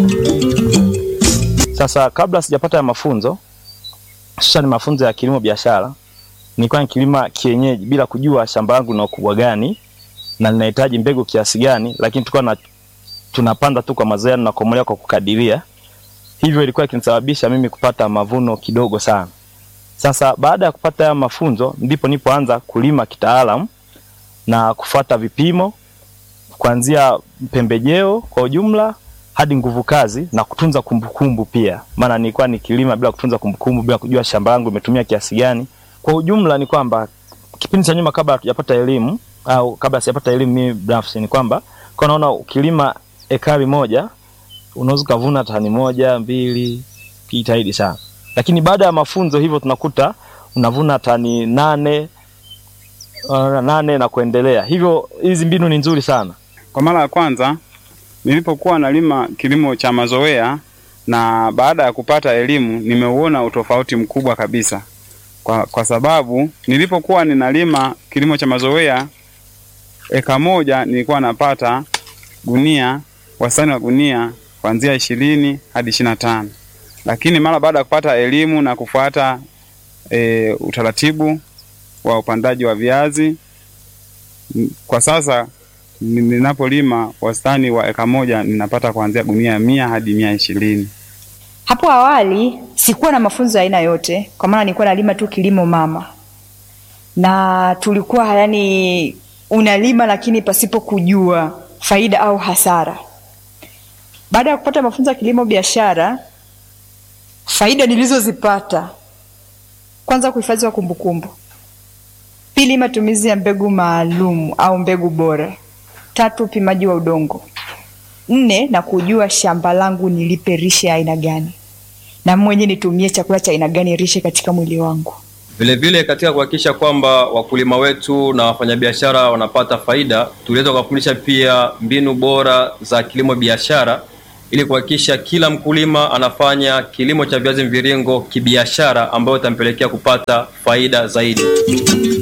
Sasa kabla sijapata ya mafunzo hususani mafunzo ya kilimo biashara, nilikuwa nikilima kienyeji bila kujua shamba langu lina ukubwa gani na linahitaji mbegu kiasi gani, lakini tulikuwa na tunapanda tu kwa mazoea na kukomolewa kwa kukadiria. Hivyo ilikuwa ikinisababisha mimi kupata mavuno kidogo sana. Sasa baada ya kupata haya mafunzo ndipo nipoanza kulima kitaalamu na kufuata vipimo kuanzia pembejeo kwa ujumla hadi nguvu kazi na kutunza kumbukumbu pia, maana nilikuwa nikilima bila kutunza kumbukumbu, bila kujua shamba langu limetumia kiasi gani. Kwa ujumla ni kwamba kipindi cha nyuma, kabla hatujapata elimu au kabla sijapata elimu mimi binafsi, ni kwamba kwa naona ukilima ekari moja unaweza ukavuna tani moja mbili, kijitahidi sana, lakini baada ya mafunzo hivyo tunakuta unavuna tani nane uh, nane na kuendelea. Hivyo hizi mbinu ni nzuri sana. Kwa mara ya kwanza nilipokuwa nalima kilimo cha mazoea na baada ya kupata elimu nimeuona utofauti mkubwa kabisa, kwa, kwa sababu nilipokuwa ninalima kilimo cha mazoea eka moja nilikuwa napata gunia, wastani wa gunia kuanzia ishirini hadi ishirini na tano, lakini mara baada ya kupata elimu na kufuata e, utaratibu wa upandaji wa viazi kwa sasa ninapolima wastani wa eka moja ninapata kuanzia gunia mia hadi mia ishirini. Hapo awali sikuwa na mafunzo ya aina yote, kwa maana nilikuwa nalima tu kilimo mama, na tulikuwa yani unalima lakini pasipo kujua faida au hasara. Baada ya kupata mafunzo ya kilimo biashara, faida nilizozipata, kwanza, kuhifadhi wa kumbukumbu; pili, matumizi ya mbegu maalum au mbegu bora Tatu, upimaji wa udongo. Nne, na kujua shamba langu nilipe rishe ya aina gani na mwenye nitumie chakula cha aina gani rishe katika mwili wangu. Vilevile katika kuhakikisha kwamba wakulima wetu na wafanyabiashara wanapata faida, tuliweza kuwafundisha pia mbinu bora za kilimo biashara ili kuhakikisha kila mkulima anafanya kilimo cha viazi mviringo kibiashara, ambayo itampelekea kupata faida zaidi.